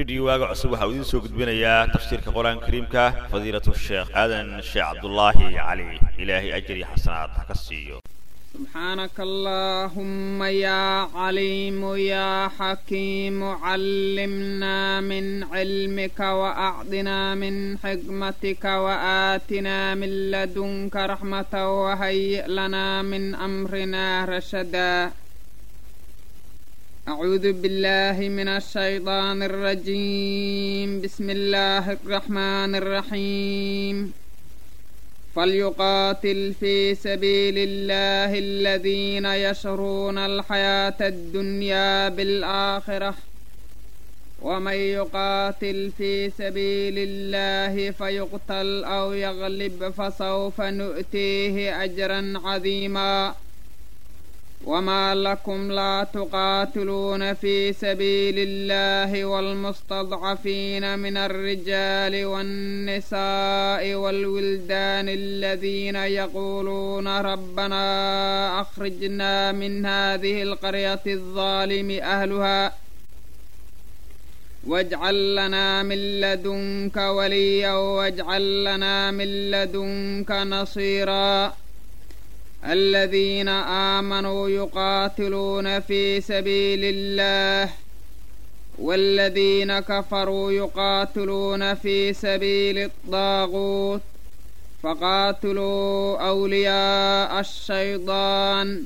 rediyo waaga cusub waxaa uu idiin soo gudbinayaa tafsiirka qur-aanka kariimka fadiilatu sheekh aadan sheekh cabdulaahi cali ilaahay ajri xasanaad ha ka siiyo سبحانك اللهم يا عليم يا حكيم علمنا من علمك وأعطنا من حكمتك وآتنا من لدنك رحمة وهيئ لنا من أمرنا رشدا أعوذ بالله من الشيطان الرجيم بسم الله الرحمن الرحيم فليقاتل في سبيل الله الذين يشرون الحياة الدنيا بالآخرة ومن يقاتل في سبيل الله فيقتل أو يغلب فسوف نؤتيه أجرا عظيما وما لكم لا تقاتلون في سبيل الله والمستضعفين من الرجال والنساء والولدان الذين يقولون ربنا أخرجنا من هذه القرية الظالم أهلها واجعل لنا من لدنك وليا واجعل لنا من لدنك نصيرا الذين آمنوا يقاتلون في سبيل الله والذين كفروا يقاتلون في سبيل الطاغوت فقاتلوا أولياء الشيطان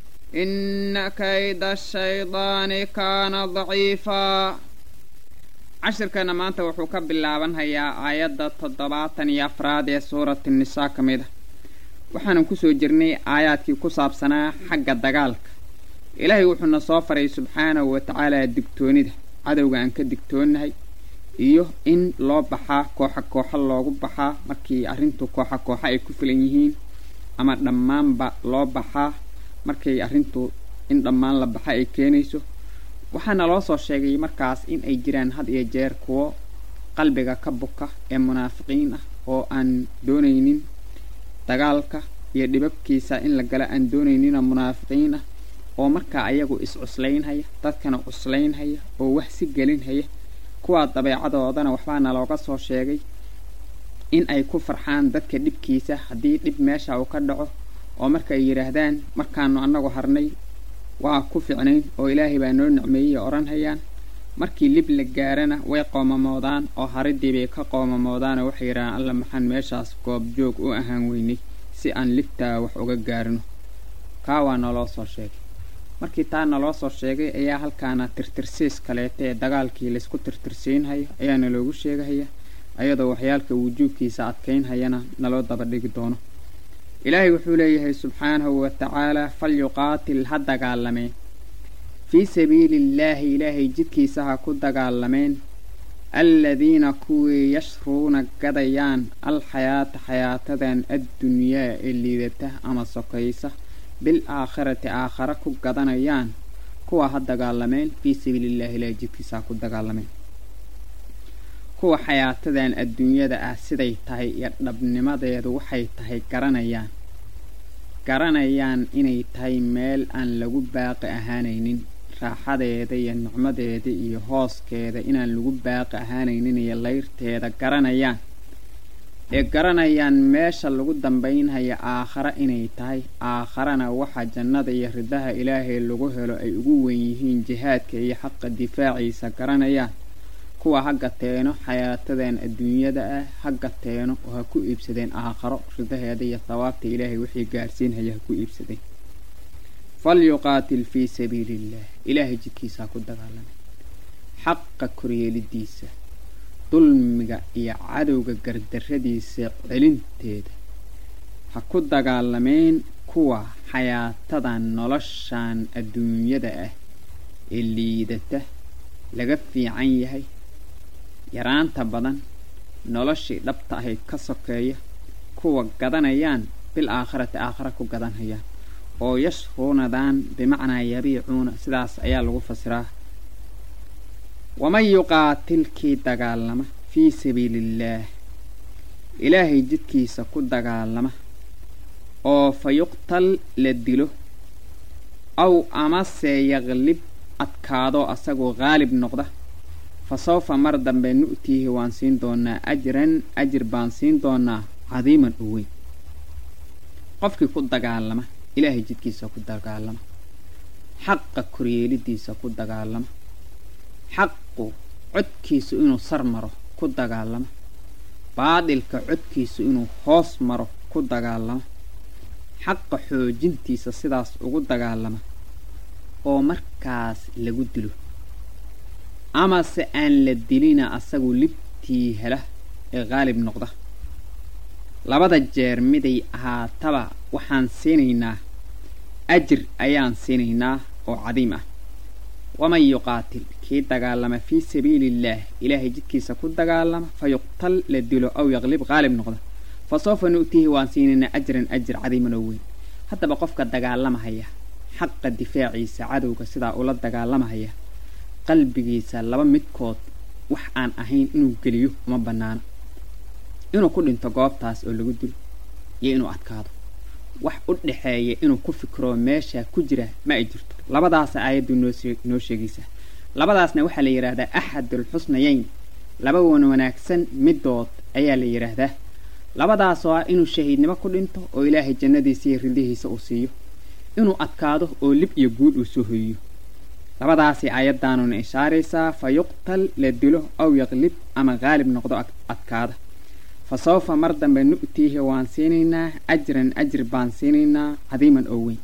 إن كيد الشيطان كان ضعيفا cashirkana maanta wuxuu ka bilaabanhayaa aayadda toddobaatan iyo afraad ee suurati nisaa ka mid a waxaanan kusoo jirnay aayaadkii ku saabsanaa xagga dagaalka ilaahay wuxuuna soo faray subxaanahu wa tacaalaa digtoonida cadowga aan ka digtoonnahay iyo in loo baxaa kooxa kooxa loogu baxaa markii arrintu kooxa kooxa ay ku filan yihiin ama dhammaanba loo baxaa markay arrintu in dhammaan la baxa ay keenayso waxaana loo soo sheegay markaas in ay jiraan had iyo jeer kuwo qalbiga ka buka ee munaafiqiin ah oo aan doonaynin dagaalka iyo dhibabkiisa in la gala aan doonaynina munaafiqiin ah oo markaa ayagu is-cuslaynhaya dadkana cuslaynhaya oo wax si gelinhaya kuwaa dabeecadoodana waxbaana looga soo sheegay in ay ku farxaan dadka dhibkiisa haddii dhib meesha uu ka dhaco oo marka ay yidhaahdaan markaanu annagu harnay waa ku ficnayn oo ilaahay baa noo nicmeeyey odhanhayaan markii lib la gaarana way qoomamoodaan oo haridii bay ka qoomamoodaanoo waxay yidhahaan alla maxaan meeshaas goobjoog u ahaan weynay si aan libtaa wax uga gaarno kaa waa naloo soo sheegay markii taa naloo soo sheegay ayaa halkaana tirtirsiis kaleeta ee dagaalkii laysku tirtirsiinhayo ayaana loogu sheegahaya ayadoo waxyaalka wujuubkiisa adkaynhayana naloo daba dhigi doono ilaahay wuxuu leeyahay subxaanahu wa tacaalaa falyuqaatil ha dagaalameen fii sabiili illaahi ilaahay jidkiisa ha ku dagaalameen alladiina kuwii yashruuna gadayaan alxayaata xayaatadan addunyaa ee liidata ama sokaysa bil aakhirati aakhare ku gadanayaan kuwa ha dagaalameen fii sabiilillahi ilaahay jidkiisa ha ku dagaalameen kuwa xayaatadan adduunyada ah siday tahay iyo dhabnimadeedu waxay tahay garanayaan garanayaan inay tahay meel aan lagu baaqi ahaanaynin raaxadeeda iyo nicmadeeda iyo hooskeeda inaan lagu baaqi ahaanaynin iyo layrteeda garanayaan ee garanayaan meesha lagu dambaynhaya aakhare inay tahay aakharana waxa jannada iyo ridaha ilaahay lagu helo ay ugu wen yihiin jihaadka iyo xaqa difaaciisa garanayaan kuwa ha gateeno xayaatadan adduunyada ah ha gateeno oo ha ku iibsadeen aakharo ridaheeda iyo thawaabta ilaahay wixii gaarsiinhaya ha ku iibsadeen falyuqaatil fii sabiili illah ilaahay jidkiisa ha ku dagaalameen xaqa koryeelidiisa dulmiga iyo cadowga gardarradiisa celinteeda ha ku dagaalameen kuwa xayaatadan noloshan adduunyada ah ee liidata laga fiican yahay yaraanta badan noloshii dhabta ahayd ka sokeeya kuwa gadanayaan bil aakhirati aakhara ku gadanhayaan oo yashruunadaan bimacnaa yabiicuuna sidaas ayaa lagu fasiraa waman yuqaatilkii dagaalama fii sabiiliillaah ilaahay jidkiisa ku dagaalama oo fa yuqtal la dilo aw amase yaqlib adkaado asagoo qaalib noqda fa sawfa mar dambe nu'tiihi waan siin doonaa ajran ajir baan siin doonaa cadiiman oo weyn qofkii ku dagaalama ilaahay jidkiisa ku dagaalama xaqa koryeelidiisa ku dagaalama xaqu codkiisu inuu sar maro ku dagaalama baadilka codkiisu inuu hoos maro ku dagaalama xaqa xoojintiisa sidaas ugu dagaalama oo markaas lagu dilo amase aan la dilina asagu libtii hela ee qaalib noqda labada jeer miday ahaataba waxaan siinaynaa ajir ayaan siinaynaa oo cadiim ah waman yuqaatil kii dagaalama fii sabiiliillaah ilaahay jidkiisa ku dagaalama fa yuqtal la dilo aw yaqlib qaalib noqda fa sawfa nu'tiihi waan siinaynaa ajran ajir cadiiman oo weyn haddaba qofka dagaalamahaya xaqa difaaciisa cadowga sidaa ula dagaalamahaya qalbigiisa laba midkood wax aan ahayn inuu geliyo uma bannaano inuu ku dhinto goobtaas oo lagu dilo iyo inuu adkaado wax u dhaxeeya inuu ku fikiro meesha ku jira ma ay jirto labadaasa aayaddu noo sheegaysa labadaasna waxaa la yidhaahdaa axadul xusnayeyn laba wan wanaagsan midood ayaa la yidhaahdaa labadaasoo ah inuu shahiidnimo ku dhinto oo ilaahay jannadiisa iyo ridihiisa uu siiyo inuu adkaado oo lib iyo guul uu soo hoyiyo labadaasay aayaddaanuna ishaaraysaa fa yuqtal la dilo aw yaqlib ama qaalib noqdo adkaada fa sawfa mar dambe nu'tiihi waan siinaynaa ajran ajir baan siinaynaa cadiiman oo weyn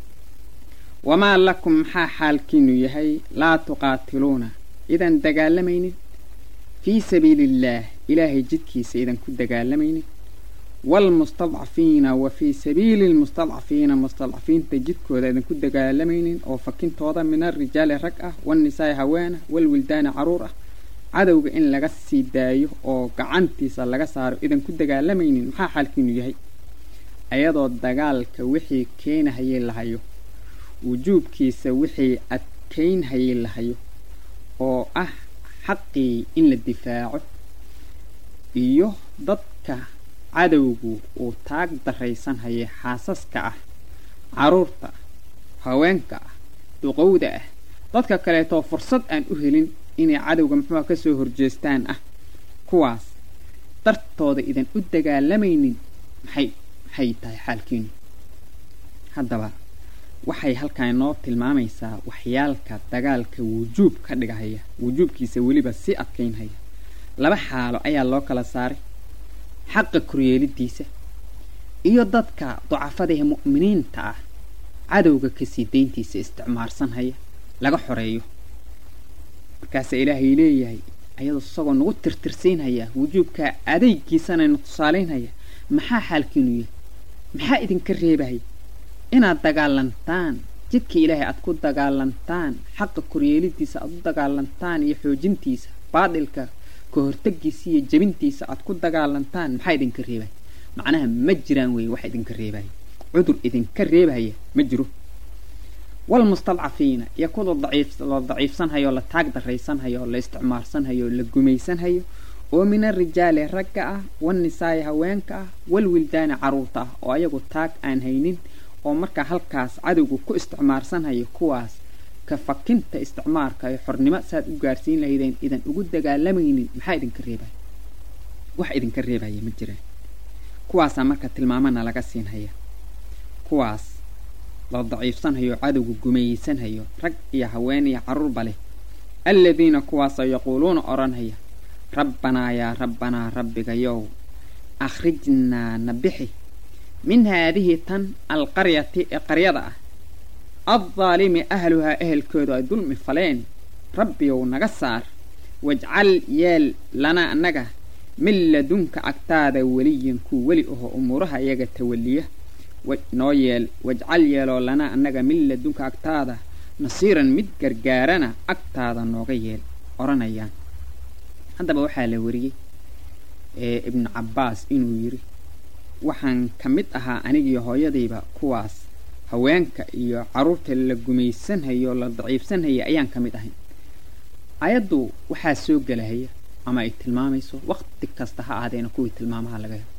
wamaa lakum maxaa xaalkiinu yahay laa tuqaatiluuna idan dagaalamaynin fii sabiiliillaah ilaahay jidkiisa idan ku dagaalamaynin waalmustadcafiina wa fii sabiili lmustadcafiina mustadcafiinta jidkooda idan ku dagaalamaynin oo fakintooda min alrijaali rag ah wannisaa'i haweena walwildaani carruur ah cadowga in laga sii daayo oo gacantiisa laga saaro idan ku dagaalamaynin maxaa xaalkiinu yahay ayadoo dagaalka wixii keenahayay lahayo wujuubkiisa wixii adkaynhayay lahayo oo ah xaqii in la difaaco iyo dadka cadowgu uu taag daraysanhayay xaasaska ah carruurta haweenka ah duqowda ah dadka kaleetoo fursad aan u helin inay cadowga muxuuha ka soo horjeestaan ah kuwaas dartooda idan u dagaalamaynin maxay maxay tahay xaalkiinu haddaba waxay halkan inoo tilmaamaysaa waxyaalka dagaalka wujuub ka dhigahaya wujuubkiisa weliba sii adkaynhaya laba xaalo ayaa loo kala saaray xaqa koryeelidiisa iyo dadka ducafadaee mu'miniinta ah cadowga kasii dayntiisa isticmaarsanhaya laga xoreeyo markaasaa ilaahay leeyahay ayadoo isagoo nagu tirtirsiinhaya wujuubkaa adaygiisanayna tusaalaynhaya maxaa xaalkiinu yahay maxaa idinka reebahaya inaad dagaalantaan jidka ilaahay aad ku dagaalantaan xaqa koryeelidiisa aad u dagaalantaan iyo xoojintiisa baadilka ka hortagiisa iyo jebintiisa aad ku dagaalantaan maxaa idinka reebaya macnaha ma jiraan weeye wax idinka reebaya cudur idinka reebaya ma jiro walmustadcafiina iyo kuwa daciif la daciifsanhayo la taag daraysanhayo la isticmaarsanhayo la gumaysanhayo oo min arijaali ragga ah wannisaa'i haweenka ah walwildaani carruurta ah oo ayagu taag aan haynin oo markaa halkaas cadowga ku isticmaarsanhayo kuwaas ka fakinta isticmaarka ee xornimo saaad u gaarsiin lahaydeen idan ugu dagaalamaynin maxaa idinka reebaya wax idinka reebaya ma jiraan kuwaasaa marka tilmaamana laga siinhaya kuwaas la daciifsanhayo cadowga gumaysanhayo rag iyo haween iyo carruurba leh alladiina kuwaasoo yaquuluuna odhanhaya rabbanaa yaa rabbanaa rabbigayow akhrijnaa na bixi min haadihi tan alqaryati ee qaryada ah addaalimi ahluhaa ehelkoodu ay dulmi faleen rabbiyow naga saar wajcal yeel lana annaga min ladunka agtaada weliyan kuu weli aho umuuraha iyaga tawaliya noo yeel wajcal yeeloo lana annaga min ladunka agtaada nasiiran mid gargaarana agtaada nooga yeel odhanayaan haddaba waxaa la wariyey ee ibnu cabbaas inuu yidhi waxaan ka mid ahaa anigiyo hooyadayba kuwaas haweenka iyo carruurta la gumaysanhayo la daciifsanhaya ayaan ka mid ahayn ayaddu waxaa soo gelahaya ama ay tilmaamayso wakhti kasta ha ahaadeena kuwii tilmaamaha laga helo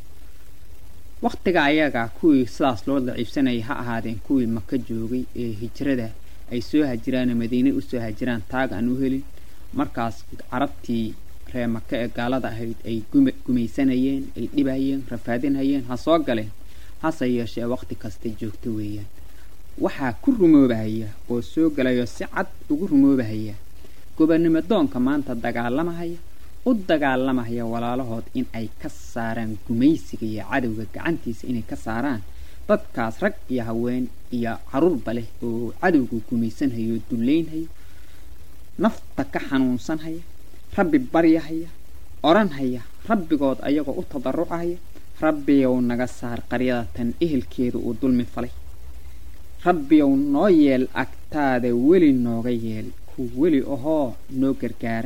wakhtiga ayaga kuwii sidaas loo daciifsanayay ha ahaadeen kuwii maka joogay ee hijrada ay soo hajiraanoo madiine usoo hajiraan taag aan u helin markaas carabtii ree maka ee gaalada ahayd ay guma gumaysanayeen ay dhibayeen rafaadinhayeen ha soo galeen hase yeeshee waqti kasta joogto weeyaan waxaa ku rumoobahaya oo soo galayo si cad ugu rumoobahaya gobonnimo doonka maanta dagaalamahaya u dagaalamahaya walaalahood in ay ka saaraan gumaysiga iyo cadowga gacantiisa inay ka saaraan dadkaas rag iyo haween iyo caruurba leh oo cadowga gumaysanhayo oo dullaynhayo nafta ka xanuunsanhaya rabbi baryahaya odhanhaya rabbigood ayagoo u tadarucahaya rabbiyow naga saar qaryada tan ehelkeedu uu dulmi falay rabbiyow noo yeel agtaada weli nooga yeel ku weli ahoo noo gargaara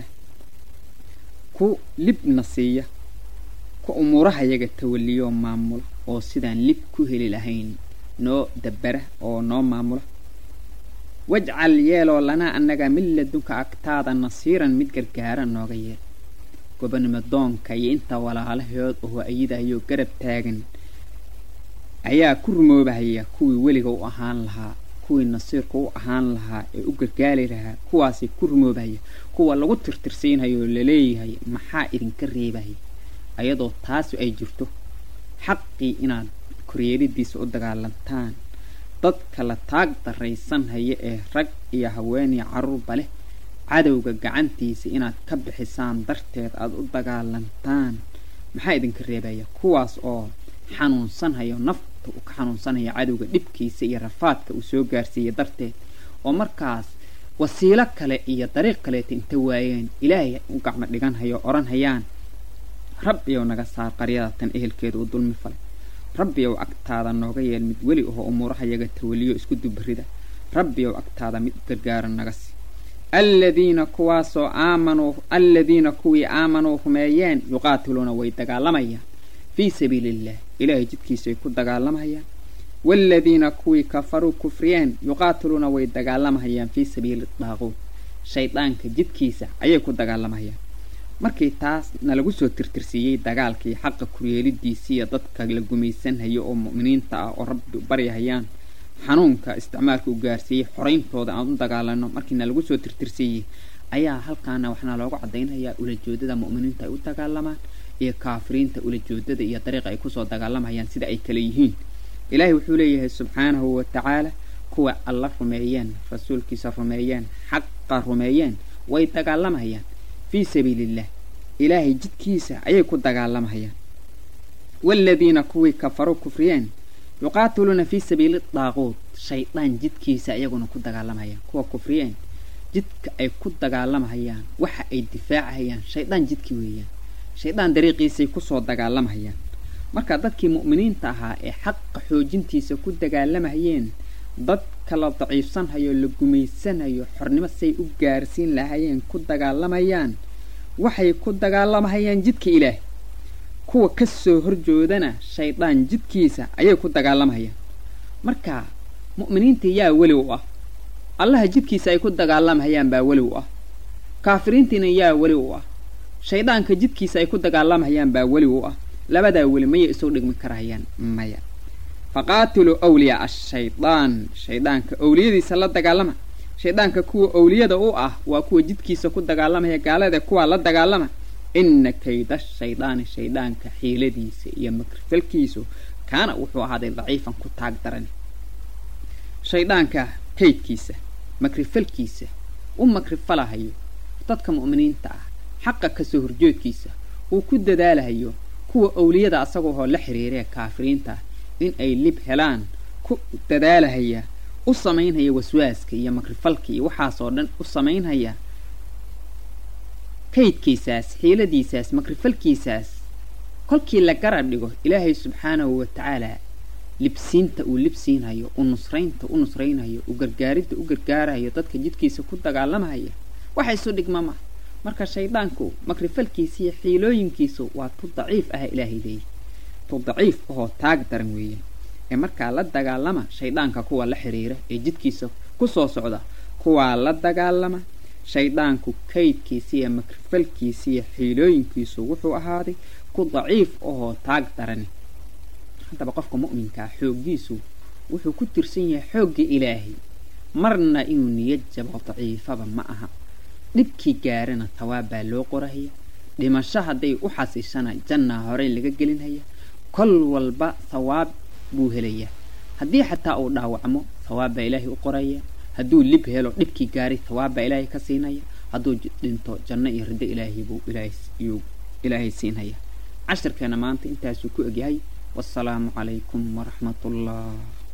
ku libna siiya ku umuurahayaga tawaliyoo maamula oo sidaan lib ku heli lahayn noo dabbara oo noo maamula wajcal yeeloo lanaa annaga min ladunka agtaada nasiiran mid gargaara nooga yeel gobonnimo doonka iyo inta walaalahood oo ayidayoo garab taagan ayaa ku rumoobahaya kuwii weliga u ahaan lahaa kuwii nasiirka u ahaan lahaa ee u gargaali lahaa kuwaasay ku rumoobahaya kuwa lagu tirtirsiinhayo oo laleeyahay maxaa idinka reebahaya ayadoo taasu ay jirto xaqii inaad koryeelidiisa u dagaalantaan dadka la taag daraysanhaya ee rag iyo haweeniyo carruurba leh cadowga gacantiisa inaad ka bixisaan darteed aada u dagaalantaan maxaa idinka reebaya kuwaas oo xanuunsanhayo nafta uu ka xanuunsanhayo cadowga dhibkiisa iyo rafaadka uu soo gaarsiiyey darteed oo markaas wasiilo kale iyo dariiq kaleeta inta waayeen ilaahay u gacmo dhiganhayo odhanhayaan rabbiyow naga saar qaryada tan ehelkeeda uu dulmi falay rabbiyow agtaada nooga yeel mid weli ahoo umuurahayaga tawaliyo isku dubarida rabbiyow agtaada mid gargaara naga si aladiina kuwaasoo aamanuu aladiina kuwii aamanuu rumeeyeen yuqaatiluuna way dagaalamayaan fii sabiili illah ilaahay jidkiisaay ku dagaalamayaan waaladiina kuwii kafaruu kufriyeen yuqaatiluuna way dagaalamahayaan fii sabiili daaquud shaydaanka jidkiisa ayay ku dagaalamayaan markii taas nalagu soo tirtirsiiyey dagaalkii xaqa kuryeelidiisiiyo dadka la gumaysanhayo oo mu'miniinta ah oo rabbi baryahayaan xanuunka isticmaalka u gaarsiiyey xorayntooda aan u dagaalano markii nalagu soo tirtirsiiyey ayaa halkaana waxaana loogu caddaynhayaa ulajoodada mu'miniinta ay u dagaalamaan iyo kaafiriinta ulajoodada iyo dariiqa ay kusoo dagaalamayaan sida ay kale yihiin ilaahay wuxuu leeyahay subxaanahu wa tacaala kuwa alla rumeeyeen rasuulkiisa rumeeyeen xaqa rumeeyeen way dagaalamayaan fii sabiiliillah ilaahay jidkiisa ayay ku dagaalamayaan waaladiina kuwii kafaruu kufriyeen yuqaatiluuna fii sabiili daaquud shaydaan jidkiisa iyaguna ku dagaalamayaan kuwa kufriyeen jidka ay ku dagaalamahayaan waxa ay difaacahayaan shaydaan jidkii weeyaan shaydaan dariiqiisay kusoo dagaalamayaan marka dadkii mu'miniinta ahaa ee xaqa xoojintiisa ku dagaalamayeen dadka la daciifsanhayo la gumaysanayo xornimo say u gaarsiin lahayeen ku dagaalamayaan waxay ku dagaalamahayaan jidka ilaah kuwa ka soo horjoodana shaydaan jidkiisa ayay ku dagaalamahayaan marka mu'miniintii yaa weli u ah allaha jidkiisa ay ku dagaalamahayaan baa weli u ah kaafiriintiina yaa weli u ah shaydaanka jidkiisa ay ku dagaalamahayaan baa weli u ah labadaa weli mayay isoo dhigmi karahayaan maya faqaatiluu awliyaa ashaydaan shaydaanka owliyadiisa la dagaalama shaydaanka kuwa owliyada u ah waa kuwa jidkiisa ku dagaalamaya gaalada kuwaa la dagaalama ina kayda shaydaani shaydaanka xiiladiisa iyo makrifalkiisu kaana wuxuu ahaaday daciifan ku taag daran shayddaanka kaydkiisa makrifalkiisa u makrifalahayo dadka mu'miniinta ah xaqa kasoo horjoodkiisa uu ku dadaalahayo kuwa owliyada asagoo la xiriiree kaafiriinta in ay lib helaan ku dadaalahaya u samaynhaya waswaaska iyo makrifalka iyo waxaasoo dhan u samaynhaya kaydkiisaas xiiladiisaas makrifalkiisaas kolkii la garab dhigo ilaahay subxaanahu wa tacaalaa libsiinta uu libsiinhayo u nusraynta u nusraynhayo u gargaaridda u gargaarahayo dadka jidkiisa ku dagaalamahaya waxa isu dhigma ma marka shayddaanku makrifalkiisa iyo xiilooyinkiisu waa tu daciif ah ilaahay leeyahy tu daciif ahoo taag daran weeyaan ee markaa la dagaalama shayddaanka kuwa la xiriira ee jidkiisa ku soo socda kuwaa la dagaalama shayddaanku kaydkiisa iyo makrifalkiisa iyo xiilooyinkiisu wuxuu ahaaday ku daciif ahoo taag darani haddaba qofka mu'minkaa xooggiisu wuxuu ku tirsan yahay xoogga ilaahay marna inuu niyad jabo daciifaba ma aha dhibkii gaarana tawaab baa loo qorahaya dhimasho hadday u xasiishana jannaa horey laga gelinhaya kol walba thawaab buu helayaa haddii xataa uu dhaawacmo thawaab baa ilaahay u qoraya hadduu lib helo dhibkii gaaray thawaab baa ilaahay ka siinaya hadduu dhinto janno iyo riddo ilaahay buu ilaahayuu ilaahay siinhaya cashirkeena maanta intaasuu ku egyahay wasalaamu calaykum waraxmat ullah